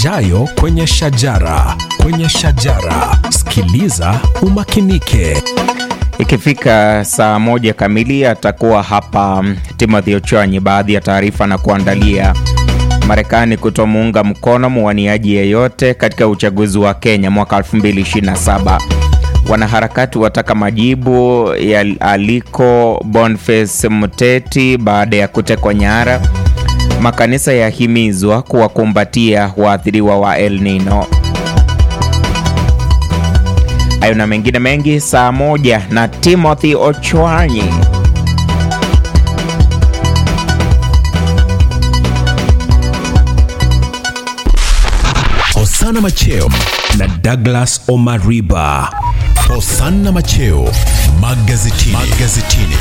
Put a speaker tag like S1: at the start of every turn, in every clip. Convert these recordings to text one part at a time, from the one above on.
S1: yajayo kwenye shajara. Kwenye shajara, sikiliza umakinike.
S2: Ikifika saa moja kamili atakuwa hapa Timothy Ochwanyi. Baadhi ya taarifa na kuandalia Marekani kutomuunga mkono mwaniaji yeyote katika uchaguzi wa Kenya mwaka 2027. Wanaharakati wataka majibu ya aliko Boniface Muteti baada ya kutekwa nyara. Makanisa yahimizwa kuwakumbatia waathiriwa wa El Nino. Hayo na mengine mengi saa moja na Timothy Ochwanyi.
S1: Hosana Macheo na Douglas Omariba. Hosana Macheo magazetini. magazetini.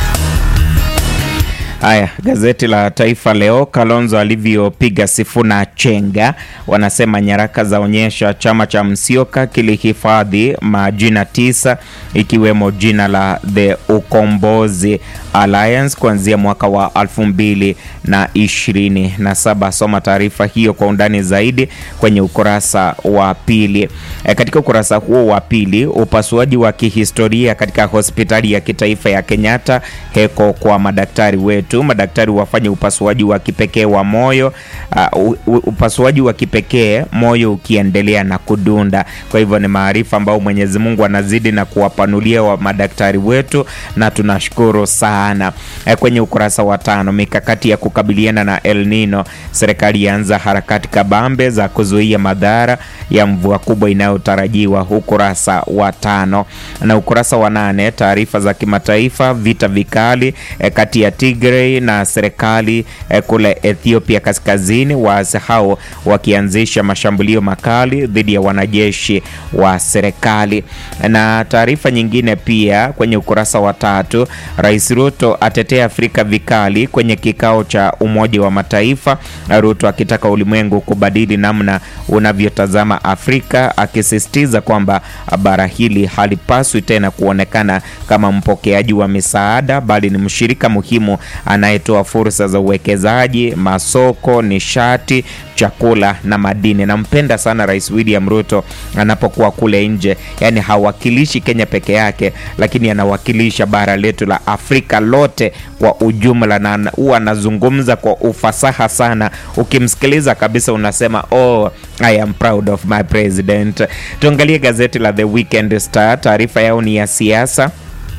S2: Haya, gazeti la Taifa Leo, Kalonzo alivyopiga Sifuna chenga. Wanasema nyaraka zaonyesha chama cha Msioka kilihifadhi majina tisa ikiwemo jina la The Ukombozi Alliance kuanzia mwaka wa elfu mbili na ishirini na saba. Soma taarifa hiyo kwa undani zaidi kwenye ukurasa wa pili. E, katika ukurasa huo wa pili, upasuaji wa kihistoria katika hospitali ya kitaifa ya Kenyatta, heko kwa madaktari wetu. Madaktari wafanye upasuaji wa kipekee wa moyo, uh, upasuaji wa kipekee moyo ukiendelea na kudunda. Kwa hivyo ni maarifa ambayo Mwenyezi Mungu anazidi na kuwapanulia wa madaktari wetu na tunashukuru sana. E, kwenye ukurasa wa tano, mikakati ya kukabiliana na El Nino, serikali yaanza harakati kabambe za kuzuia madhara ya mvua kubwa inayotarajiwa, ukurasa wa tano. Na ukurasa wa nane, taarifa za kimataifa, vita vikali e, kati ya Tigray na serikali e, kule Ethiopia kaskazini, waasi hao wakianzisha mashambulio makali dhidi ya wanajeshi wa serikali. Na taarifa nyingine pia kwenye ukurasa wa tatu, Rais Ruto atetea Afrika vikali kwenye kikao cha Umoja wa Mataifa, Ruto akitaka ulimwengu kubadili namna unavyotazama Afrika, akisisitiza kwamba bara hili halipaswi tena kuonekana kama mpokeaji wa misaada, bali ni mshirika muhimu anayetoa fursa za uwekezaji, masoko, nishati, chakula na madini. Nampenda sana Rais William Ruto anapokuwa kule nje, yani hawakilishi Kenya peke yake, lakini anawakilisha bara letu la Afrika lote kwa ujumla, na huwa anazungumza kwa ufasaha sana. Ukimsikiliza kabisa unasema oh, I am proud of my president. Tuangalie gazeti la The Weekend Star, taarifa yao ni ya siasa.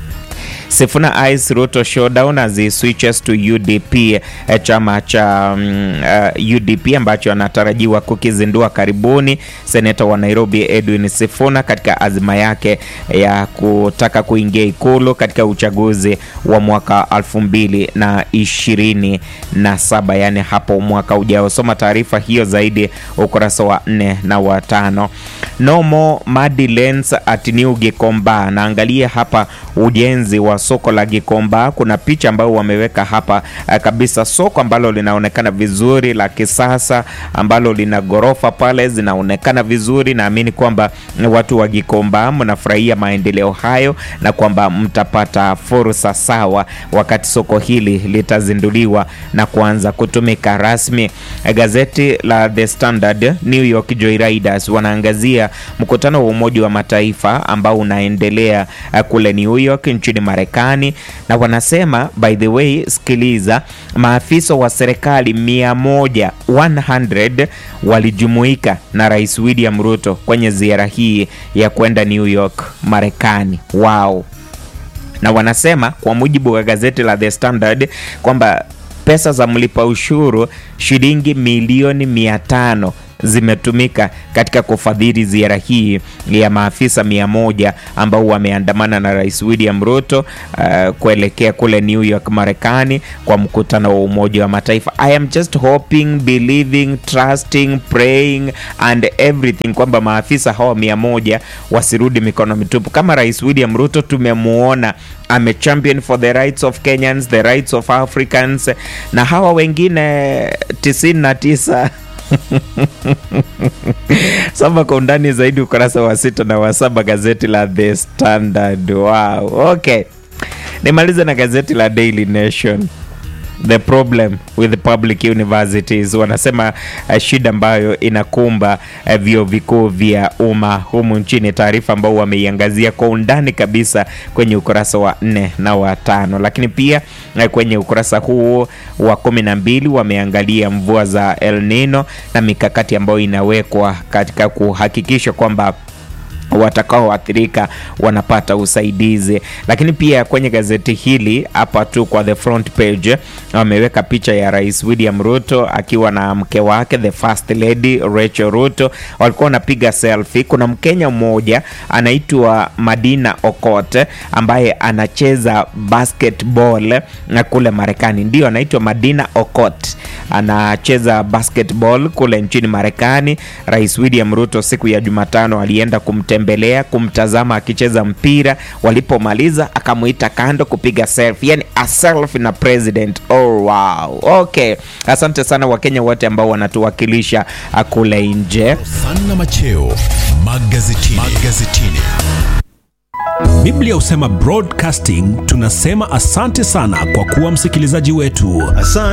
S2: Sifuna Ice Ruto showdown as he switches to UDP, chama cha um, uh, UDP ambacho anatarajiwa kukizindua karibuni. Seneta wa Nairobi Edwin Sifuna katika azima yake ya kutaka kuingia ikulu katika uchaguzi wa mwaka 2027 yani hapo mwaka ujao. Soma taarifa hiyo zaidi ukurasa wa nne na wa tano. No more muddy lanes at New Gikomba. Naangalia hapa ujenzi wa soko la Gikomba. Kuna picha ambayo wameweka hapa kabisa, soko ambalo linaonekana vizuri la kisasa, ambalo lina ghorofa pale zinaonekana vizuri. Naamini kwamba watu wa Gikomba mnafurahia maendeleo hayo na kwamba mtapata fursa sawa wakati soko hili litazinduliwa na kuanza kutumika rasmi. Gazeti la The Standard, New York Joyriders wanaangazia mkutano wa Umoja wa Mataifa ambao unaendelea kule New York nchini Marekani, na wanasema by the way, sikiliza, maafisa wa serikali mia moja 100 walijumuika na Rais William Ruto kwenye ziara hii ya kwenda New York Marekani. Wow. Na wanasema kwa mujibu wa gazeti la The Standard kwamba pesa za mlipa ushuru shilingi milioni mia tano zimetumika katika kufadhili ziara hii ya maafisa mia moja ambao wameandamana na Rais William Ruto uh, kuelekea kule New York Marekani kwa mkutano wa Umoja wa Mataifa. I am just hoping, believing, trusting, praying and everything kwamba maafisa hawa mia moja wasirudi mikono mitupu. Kama Rais William Ruto tumemuona ame champion for the rights of Kenyans, the rights of Africans na hawa wengine 99 Soma kwa undani zaidi ukurasa wa sita na wa saba gazeti la The Standard. Wow. Okay, nimalize na gazeti la Daily Nation. the problem with public universities. Wanasema uh, shida ambayo inakumba uh, vyuo vikuu vya umma humu nchini, taarifa ambao wameiangazia kwa undani kabisa kwenye ukurasa wa nne na wa tano, lakini pia uh, kwenye ukurasa huu wa kumi na mbili wameangalia mvua za El Nino na mikakati ambayo inawekwa katika kuhakikisha kwamba watakaoathirika wanapata usaidizi. Lakini pia kwenye gazeti hili hapa tu kwa the front page wameweka picha ya Rais William Ruto akiwa na mke wake the first lady Rachel Ruto, walikuwa wanapiga selfie. Kuna Mkenya mmoja anaitwa Madina Okot ambaye anacheza basketball na kule Marekani, ndio anaitwa Madina Okot, anacheza basketball kule nchini Marekani. Rais William Ruto siku ya Jumatano alienda kumte mbelea kumtazama akicheza mpira. Walipomaliza akamuita kando kupiga selfie, yani a selfie na president. Oh, wow. Okay, asante sana Wakenya wote ambao wanatuwakilisha kule nje.
S1: Hosanna Macheo magazetini. magazetini. Biblia husema broadcasting, tunasema asante sana kwa kuwa msikilizaji wetu.
S3: Asante.